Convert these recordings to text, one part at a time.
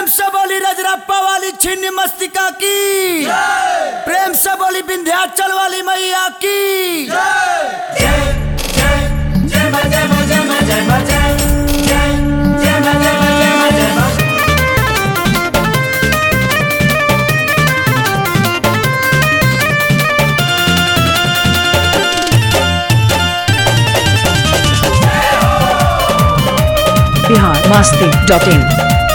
से बोली रजरप्पा वाली छिन्न मस्तिका की प्रेम से बोली विंध्याचल वाली मैया की बिहार मस्ती डॉट इन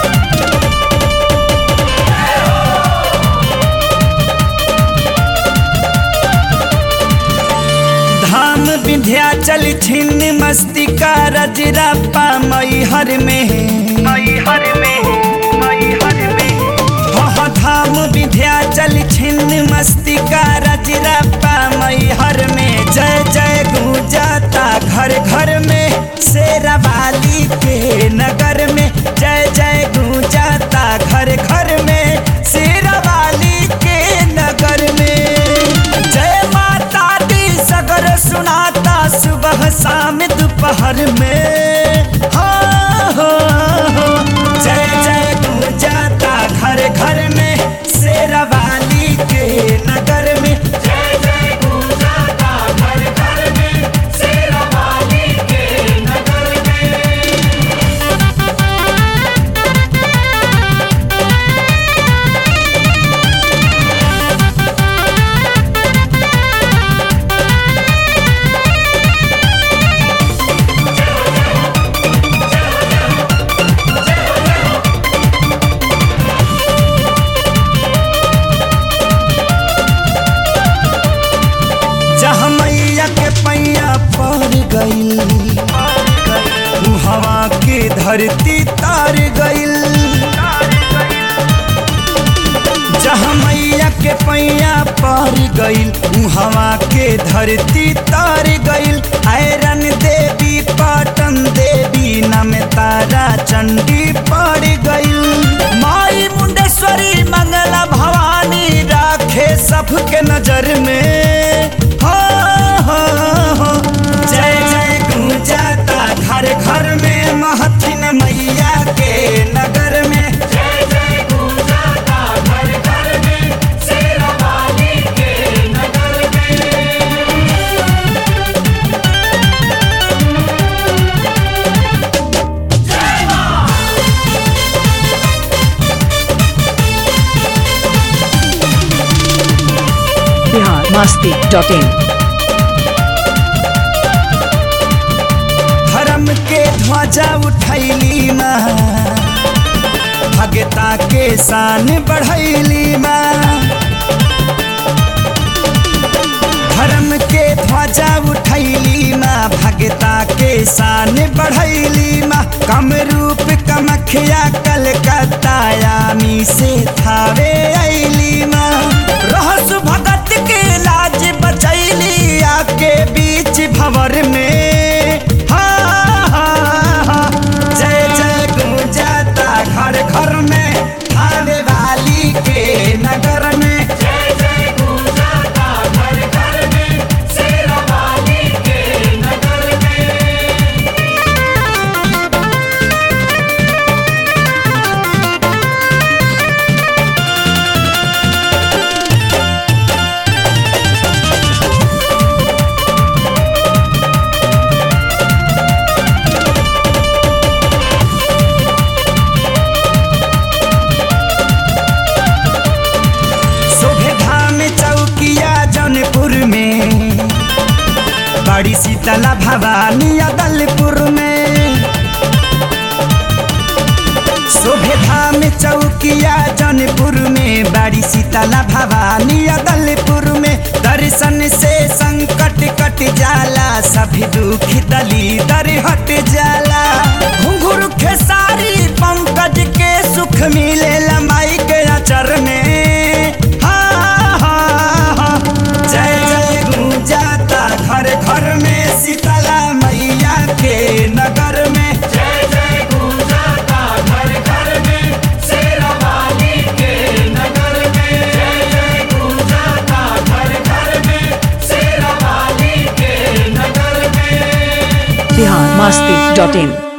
धाम विंध्याचल छिन्न मस्तिका रजरप्पा मैहर में मैहर में मैहर में हाँ धाम विंध्याचल छिन्न मस्तिका रजरप्पा मैहर में जय जय गूंजाता घर घर में शेरावाली के नगर में जय जय गूंजाता घर घर में शेरावाली के नगर में जय माता दी सगर सुनाता सुबह शाम दोपहर में हाँ, हाँ, हाँ। जय जय गूंजाता घर घर में शेरावाली के नगर में जय जय गूंजाता घर घर में शेरावाली के नगर में जहाँ मैया के पैया पर गईल उ हवा के धरती तार गईल जहाँ मैया के पैया पर गईल उ हवा के धरती तार गईल आयरन देवी पाटन देवी नम तारा चंडी पड़ गईल माई मुंडेश्वरी मंगला भवानी राखे सबके नजर में हो, हो, हो। जय जय गूंजाता घर घर में महथिन मैया के नगर में जय जय गूंजाता घर घर में शेरावाली के नगर में बिहार मस्ती डॉट इन धर्म के ध्वजा उठैली माँ भगता के शान बढ़ैली माँ धर्म के ध्वजा उठैली माँ भगता के शान बढ़ैली माँ कम रूप कमखिया कलकत्ता यामी से थावे ऐली माँ रहस भगत के लाज बचैली आके बीच भंवर में हाँ, हाँ, हाँ। जय जय गूंजाता घर घर में थावे वाली के नगर में जय जय गूंजाता घर घर में शेरावाली के नगर में शोभे धाम चौकिया जौनपुर में बड़ी शीतला भवानी अदलपुर में शोभे धाम चौकिया जौनपुर में बड़ी शीतला भवानी अदलपुर में दर्शन से संकट कट जाला सभी दुख दली दर हट जाला घुंघरू खेसारी पंकज के सुख मिले लमाई के अचर में हाँ, हाँ, हाँ। जय जय गूंजाता घर घर में शीतला मैया के नगर में जय जय गूंजाता घर घर में शेरावाली के नगर में जय जय गूंजाता घर घर में शेरावाली के नगर में बिहार मस्ती डॉट इन